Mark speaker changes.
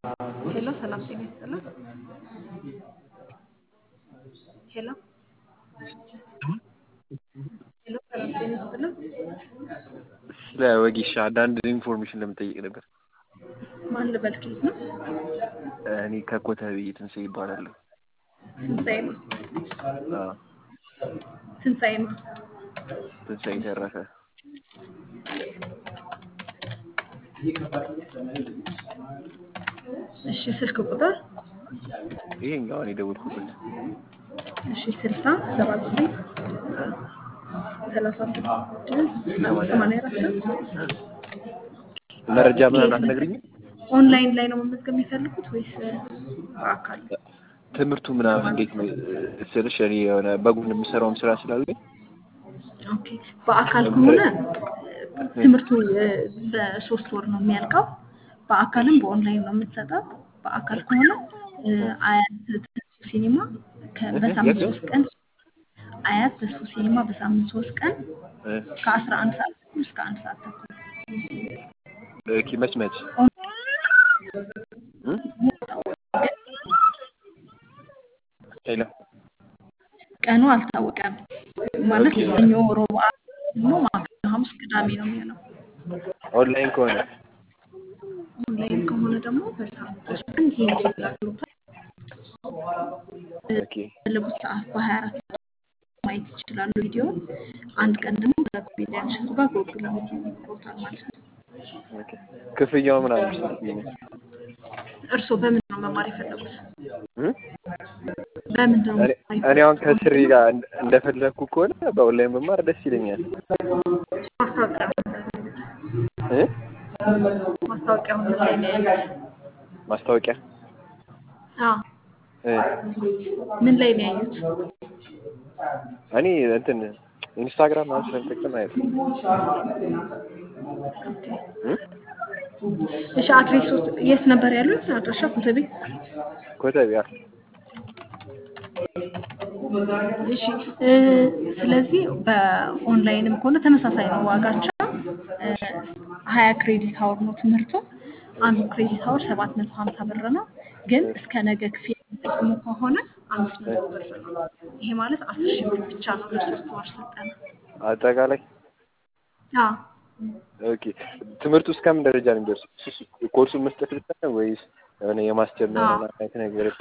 Speaker 1: ሄሎ ሰላም ጤና ይስጥልን። ሄሎ ሄሎ ሰላም ጤና ይስጥልን።
Speaker 2: ስለ ወጌሻ አንዳንድ ኢንፎርሜሽን ለመጠየቅ ነበር።
Speaker 1: ማን ልበል? ከየት ነው?
Speaker 2: እኔ ከኮተቤ ትንሣኤ ይባላለሁ።
Speaker 1: ትንሣኤ ነው።
Speaker 2: አዎ፣
Speaker 1: ትንሣኤ ነው።
Speaker 2: ትንሣኤ ተረፈ።
Speaker 1: እሺ ስልክ ቁጥር
Speaker 2: ይሄኛው እኔ የደወልኩበት
Speaker 1: እሺ ስልሳ ሰባ ዘጠኝ ሰላሳ ስድስት ሰማንያ አራት
Speaker 2: መረጃ ምናምን አትነግሪኝም?
Speaker 1: ኦንላይን ላይ ነው መመዝገብ የሚፈልጉት ወይስ በአካል?
Speaker 2: ትምህርቱ ምናምን እንዴት ነው ስልሽ እኔ የሆነ በጎን የምሰራውም ስራ ስላለኝ
Speaker 1: ኦኬ በአካል ከሆነ ትምህርቱ እ፣ በሶስት ወር ነው የሚያልቀው። በአካልም በኦንላይን ነው የምትሰጠው። በአካል ከሆነ እ፣ አያት ተስፉ ሲኒማ ከ- በሳምንት
Speaker 2: የት?
Speaker 1: ሶስት ቀን አያት ተስፉ ሲኒማ በሳምንት ሶስት ቀን
Speaker 2: እ፣
Speaker 1: ከአስራ አንድ ሰዓት ተኩል እስከ አንድ ሰዓት ተኩል
Speaker 2: ኦኬ፣ መች መች እ? ሄሎ
Speaker 1: ቀኑ አልታወቀም። ማለት ሰኞ፣ ሮብ፣ ዓርብ ደግሞ ማክሰኞ፣ ሐሙስ፣ ቅዳሜ ነው የሚሆነው።
Speaker 2: ኦንላይን ከሆነ
Speaker 1: ኦንላይን ከሆነ ደግሞ በሳምንት ሶስት ቀን ሊንክ ይላክሎታል።
Speaker 2: ኦኬ
Speaker 1: በፈለጉት ሰዓት በሀያ አራት ሰዓት ማየት ይችላሉ ቪዲዮ። አንድ ቀን ደግሞ ከኮሜዲያን እሸቱ ጋር ጎግል ሚቲንግ ይኖሮታል ማለት ነው።
Speaker 2: ኦኬ። ክፍያው ምናምን ስንት ነው?
Speaker 1: እርስዎ በምን ነው መማር የፈለጉት?
Speaker 2: እ?
Speaker 1: በምን ነው
Speaker 2: እኔ
Speaker 1: መማር
Speaker 2: እኔ አሁን
Speaker 1: የፈለጉት?
Speaker 2: ከስሪ ጋር እንደ- እንደፈለግኩ ከሆነ በኦንላይን መማር ደስ ይለኛል።
Speaker 1: ማስታወቂያ
Speaker 2: እ?
Speaker 1: ማስታወቂያውን ምን ላይ ነው ያዩት?
Speaker 2: ማስታወቂያ
Speaker 1: አዎ
Speaker 2: እ?
Speaker 1: ምን ላይ ነው ያዩት?
Speaker 2: እኔ እንትን ኢንስታግራም ምናምን ስለምጠቀም አይደል እ?
Speaker 1: እሺ አድሬስ የት ነበር ያሉት? አድራሻ ኮተቤ።
Speaker 2: ኮተቤ አ-
Speaker 1: እሺ እ፣ ስለዚህ በኦንላይንም ከሆነ ተመሳሳይ ነው ዋጋቸው። እ፣ ሀያ ክሬዲት አወር ነው ትምህርቱ። አንዱ ክሬዲት አወር ሰባት መቶ ሀምሳ ብር ነው። ግን እስከ ነገ ክፍያ የሚፈጽሙ ከሆነ አምስት መቶ ብር ነው። ይሄ ማለት አስር ሺህ ብር ብቻ ነው ለሶስት ወር ስልጠና።
Speaker 2: አጠቃላይ
Speaker 1: አዎ
Speaker 2: ኦኬ። ትምህርቱ እስከምን ደረጃ ነው የሚደርሰው? ኮርሱን መስጠት ብቻ ነው ወይስ የሆነ የማስጀመር
Speaker 1: አዎ።
Speaker 2: ምናምን አይነት ነገር